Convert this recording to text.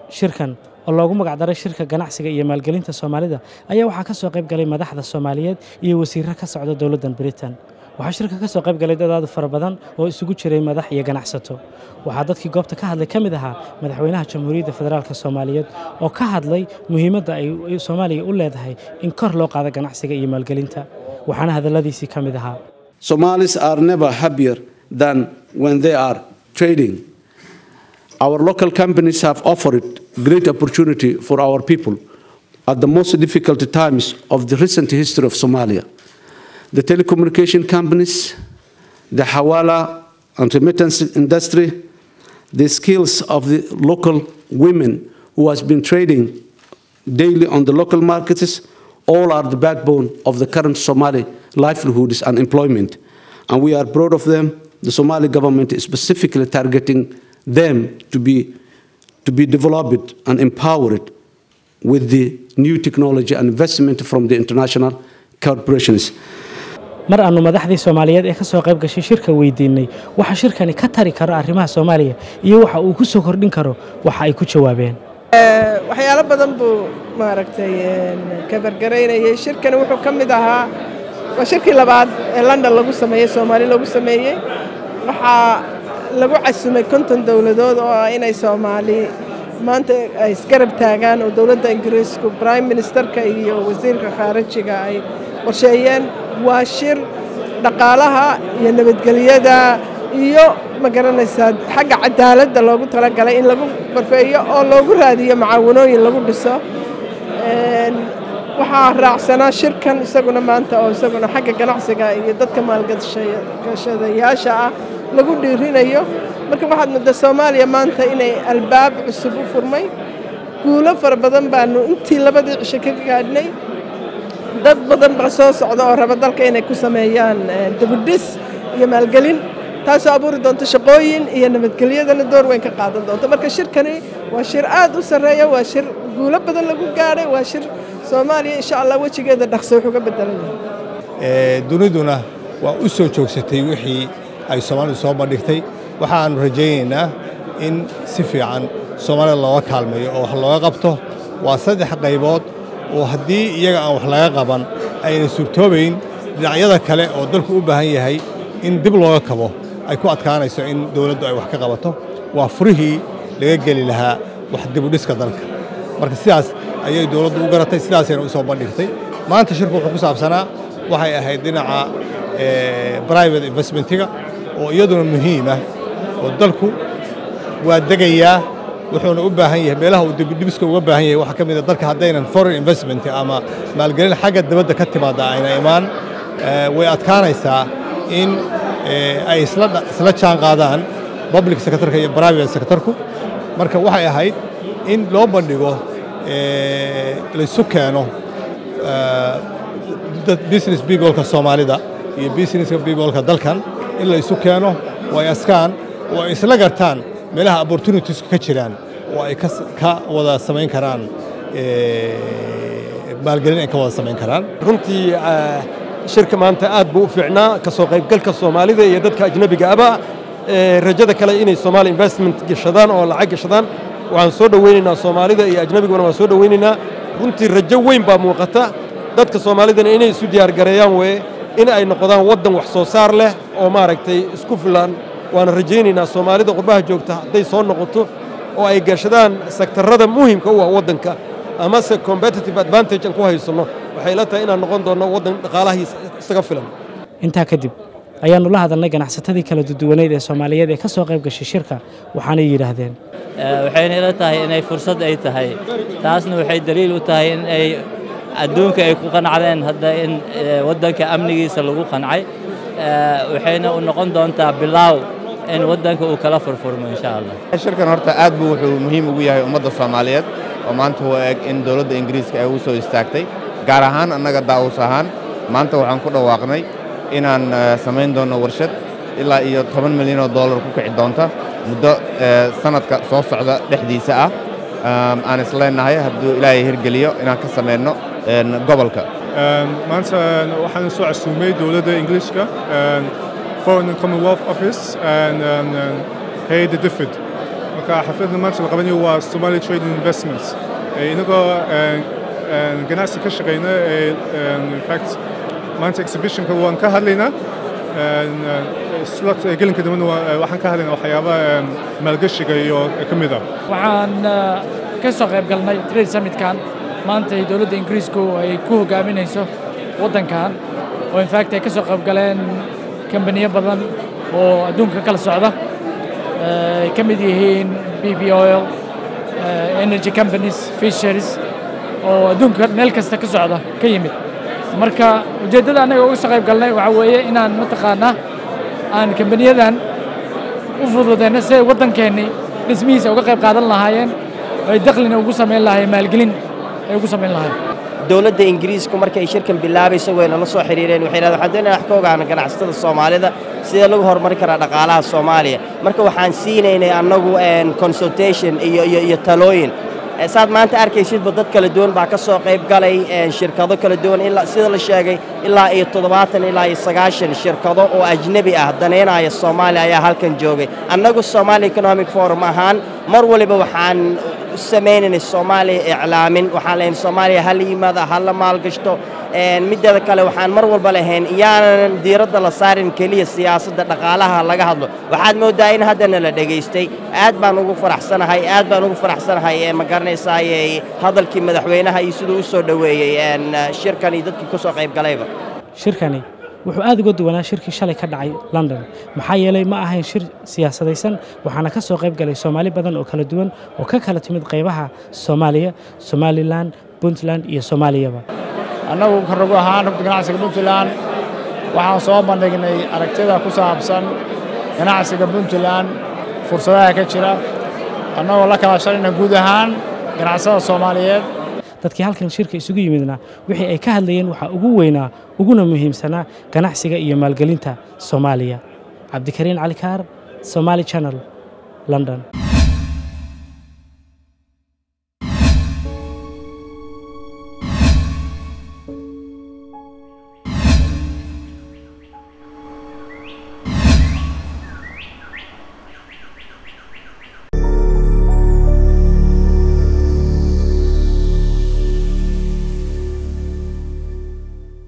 shirkan oo loogu magacdaray shirka ganacsiga iyo maalgelinta soomaalida ayaa waxaa ka soo qayb galay madaxda soomaaliyeed iyo wasiirro ka socda dowladdan britain waxaa shirka ka soo qayb galay dad aad u fara badan oo isugu jiray madax iyo ganacsato waxaa dadkii goobta ka hadlay ka mid ahaa madaxweynaha jamhuuriyadda federaalk soomaaliyeed oo ka hadlay muhiimadda ay soomaaliya u leedahay in kor loo qaado ganacsiga iyo maalgelinta waxaana hadalladiisii ka mid ahaa Somalis are never happier than when they are trading. Our local companies have offered great opportunity for our people at the most difficult times of the recent history of Somalia. The telecommunication companies, the Hawala and remittance industry, the skills of the local women who has been trading daily on the local markets, all are the backbone of the current Somali livelihoods and employment. And we are proud of them. The Somali government is specifically targeting them to be, to be developed and empowered with the new technology and investment from the international corporations. mar aannu madaxdii soomaaliyeed ee ka soo qayb gashay shirka weydiinay waxa shirkani ka tari karo arrimaha soomaaliya iyo waxa uu ku soo kordhin karo waxa ay ku jawaabeen waxyaalo badan buu maaragtay kabargaraynayay shirkani wuxuu ka mid ahaa waa shirkii labaad ee london lagu sameeyey soomaali lagu sameeyey waxaa lagu casumay konton dowladood oo ah inay soomaali maanta ay isgarab taagaan oo dowladda ingiriisku brime ministerka iyo wasiirka khaarijiga ay qorsheeyeen waa shir dhaqaalaha iyo nabadgelyada iyo ma garanaysaa xagga cadaaladda loogu talagalay in lagu barfeeyo oo loogu raadiyo macaawanooyin lagu dhiso waxaa raacsanaa shirkan isaguna maanta oo isaguna xagga ganacsiga iyo dadka maalgashadayaasha ah lagu dhiirinayo marka waxaad mudda soomaaliya maanta inay albaab cusub u furmay guulo fara badan baanu intii labadii cisho ka gaadhnay dad badan baa soo socda oo raba dalka inay ku sameeyaan dibudhis iyo maalgelin taasoo abuuri doonto shaqooyin iyo nabadgelyadana door weyn ka qaadan doonto marka shirkani waa shir aad u sarreeya waa shir guulo badan lagu gaadhay waa shir soomaaliya insha allah wejigeeda dhaqso wuxuu ka bedelan yahay duniduna waa u soo joogsatay wixii ay soomaalidu soo bandhigtay waxaannu rajaynaynaa in si fiican soomaalida looga kaalmeeyo oo wax looga qabto waa saddex qaybood oo haddii iyaga aan wax laga qaban ayna suurtoobayn dhinacyada kale oo dalku u baahan yahay in dib looga kabo ay ku adkaanayso in dowladdu ay wax ka qabato waa furihii laga geli lahaa wax dibudhiska dalka marka sidaas ayay dowladdu u garatay sidaasayna u soo bandhigtay maanta shirku wuxuu ku saabsanaa waxay ahayd dhinaca private investmentiga oo iyaduna muhiimah oo dalku waa degayaa wuxuuna u baahan yahay meelaha uu dibudhibiska uga baahan yahay waxaa ka mid a dalka haddaynan foreign investment ama maalgelin xagga dibadda ka timaadda ayna imaan way adkaanaysaa in ay isla jaan qaadaan public sectorka iyo private sectorku marka waxay ahayd in loo bandhigo laysu keeno business peopleka soomaalida iyo businesska peopleka dalkan in laysu keeno oo ay askaan oo ay isla gartaan meelaha opportunitieska ka jiraan oo ay ka wada samayn karaan maalgelin ay ka wada samayn karaan runtii shirka maanta aad buu u fiicnaa ka soo qaybgalka soomaalida iyo dadka ajnebiga aba rajada kale inay soomaali investment gashadaan oo lacag gashadaan waxaan soo dhowaynaynaa soomaalida iyo ajnebiguna waan soo dhowaynaynaa runtii rajo weyn baa muuqata dadka soomaalidana inay isu diyaargareeyaan weye in ay noqdaan waddan wax soo saar leh oo maaragtay isku filan waana rajaynaynaa soomaalida qurbaha joogta hadday soo noqoto oo ay gashadaan sektarrada muhimka u ah waddanka amase competitive advantage aan ku haysanno waxay la tahay inaan noqon doonno waddan dhaqaalahiisa isaga filan intaa kadib ayaannu la hadalnay ganacsatadii kala duduwaneyd ee soomaaliyeed ee ka soo qayb gashay shirka waxaanay yidhaahdeen waxayna ila tahay inay fursad ay tahay taasna waxay daliil u tahay in ay adduunka ay ku qancdeen hadda in waddanka amnigiisa lagu qancay waxayna u noqon doontaa bilaaw in waddanka uu kala furfurmo insha allah shirkan horta aad buu wuxuu muhiim ugu yahay ummadda soomaaliyeed oo maanta u eg in dowladda ingiriiska ay u soo istaagtay gaar ahaan annaga daawus ahaan maanta waxaan ku dhawaaqnay inaan samayn doonno warshad ilaa iyo toban milyan oo dollar ku kici doonta muddo sanadka soo socda dhexdiisa ah aan isleenahay hadduu ilaahay hirgeliyo inaan ka samayno gobolka maanta waxaan soo casuumay dowladda ingiliishka foreign and commonwealth office and hay-adda difid marka xafladda maanta la qabanayo waa somali trade and investments inagoo ganacsi ka shaqayna infact maanta exhibitionka waan ka hadlaynaa slot gelinka dambena waxaan ka hadlaynaa waxyaaba maalgashiga iyo ka mid ah waxaan ka soo qayb galnay trade summitkan maanta ay dowladda ingiriisku ay ku hogaaminayso waddankan oo infact ay ka soo qayb galeen kambaniyo badan oo adduunka kala socda ay ka mid yihiin b b oil energy companies fisheries oo adduunka meel kasta ka socda ka yimid marka ujeeddada annaga uga soo qayb galnay waxaa weeye inaan mataqaanaa aan kambaniyadan u fududeyno si ay waddankeennii dhismihiisa uga qayb qaadan lahaayeen ay daklina ugu samayn lahaayeen maalgelin ay ugu samayn lahaayeen dowladda ingiriisku markay shirkan bilaabayso wayna la soo xiriireen waxay yidhahdeen waxaan doonaya wax ka ogaana ganacsatada soomaalida sidee lagu horumarin karaa dhaqaalaha soomaaliya marka waxaan siinaynay annagu consultation iyo iyo iyo talooyin saad maanta arkaysidba dad kala duwan baa ka soo qayb galay shirkado kala duwan ilaa sida la sheegay ilaa iyo toddobaatan ilaa iyo sagaashan shirkado oo ajnebi ah danaynaya soomaaliya ayaa halkan joogay annagu somaali economic forum ahaan mar waliba waxaan samaynaynay soomaaliya iclaamin waxaan lehayn soomaaliya ha la yimaada ha la maalgashto middeeda kale waxaan mar walba lahayn iyaanan diiradda la saarin keliya siyaasadda dhaqaalaha laga hadlo waxaad mooddaa in haddana la dhegaystay aad baan ugu faraxsanahay aad baan ugu faraxsanahay ee ma garanaysaaye hadalkii madaxweynaha iyo siduu u soo dhoweeyey shirkan iyo dadkii ku soo qayb galayba shirkani wuxuu aad uga duwanaa shirkii shalay ka dhacay london maxaa yeelay ma ahayn shir siyaasadaysan waxaana ka soo qayb galay soomaali badan oo kala duwan oo ka kala timid qaybaha soomaaliya somalilan puntland iyo soomaaliyaba annagu karagu ahaan rugta ganacsiga puntland waxaan soo bandhignay aragtida ku saabsan ganacsiga puntland fursadaha ka jira annagoo la kala shalayna guud ahaan ganacsada soomaaliyeed dadkii halkan shirka isugu yimidna wixii ay ka hadlayeen waxaa ugu weynaa uguna muhiimsanaa ganacsiga iyo maalgelinta soomaaliya cabdikariin cali kaar somaali channel london